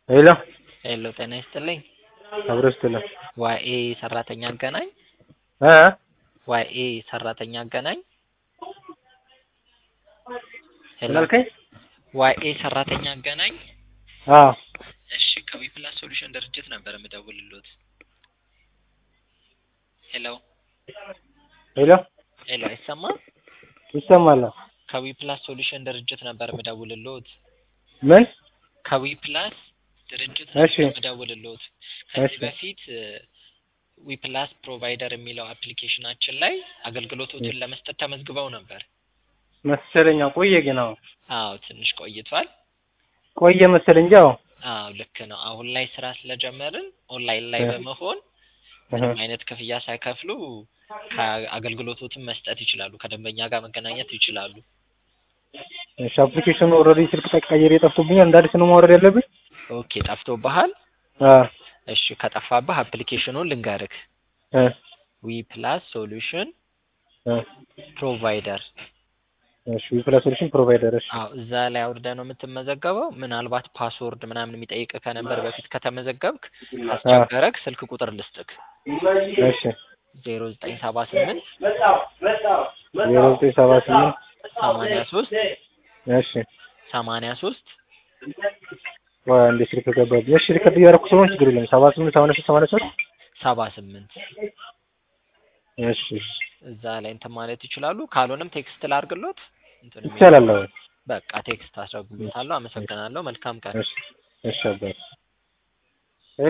ሄሎ ሄሎ ጤና ይስጥልኝ። አብሮ ስትልኝ ዋኤ ሰራተኛ አገናኝ እ ዋኤ ሰራተኛ አገናኝ ሄሎ ምን አልከኝ? ዋኤ ሰራተኛ አገናኝ አዎ እሺ ከዊፕላስ ሶሉሽን ድርጅት ነበር የምደውልሎት። ሄሎ ሄሎ ሄሎ አይሰማም? ይሰማል። ከዊፕላስ ሶሉሽን ድርጅት ነበር የምደውልሎት። ምን ከዊፕላስ ድርጅት እሺ። ነበር የምደውልሎት። ከዚህ እሺ። በፊት ዊፕላስ ፕሮቫይደር የሚለው አፕሊኬሽናችን ላይ አገልግሎቶችን ለመስጠት ተመዝግበው ነበር። መሰለኝ አዎ፣ ቆየ ግን አዎ አዎ ትንሽ ቆይቷል። ቆየ መሰለኝ እንጂ አዎ አዎ ልክ ነው። አሁን ላይ ስራ ስለጀመርን ኦንላይን ላይ እ በመሆን እህ ምንም አይነት ክፍያ ሳይከፍሉ ከአገልግሎቶትን መስጠት ይችላሉ። ከደንበኛ ጋር መገናኘት ይችላሉ። እሺ አፕሊኬሽኑ ኦልሬዲ ስልክ ተቀይሬ ጠፍቶብኛል። እንደ አዲስ ነው ማውረድ ያለብኝ? ኦኬ ጠፍቶብሃል? አዎ እሺ ከጠፋብህ አፕሊኬሽኑን ልንገርህ። እ ዊ ፕላስ ሶሉሽን እ ፕሮቫይደር እሺ ዊፕላስ ሶሉሽን ፕሮቫይደር እሺ አዎ እዛ ላይ አውርደህ ነው የምትመዘገበው። ምናልባት ፓስወርድ ምናምን የሚጠይቅ ከነበር በፊት ከተመዘገብክ ካስቸገረክ ስልክ ቁጥር ልስጥክ እሺ ዜሮ ዘጠኝ ሰባ ስምንት ዜሮ ዘጠኝ ሰባ ስምንት ሰማንያ ሶስት እሺ ሰማንያ ሶስት ወይ አንዴ ስልክ ገባብኝ። እሺ ሪከርድ እያደረኩ ስለሆነ ችግር የለም። ሰባ ስምንት ሰማንያ ሶስት ሰማንያ ሶስት ሰባ ስምንት እሺ እሺ እዛ ላይ እንትን ማለት ይችላሉ። ካልሆነም ቴክስት ላርግሎት እንትን የሚል ይቻላል። አዎ በቃ ቴክስት አስረጉሎታለሁ። አመሰግናለሁ። መልካም ቀን። እሺ እሺ አባቴ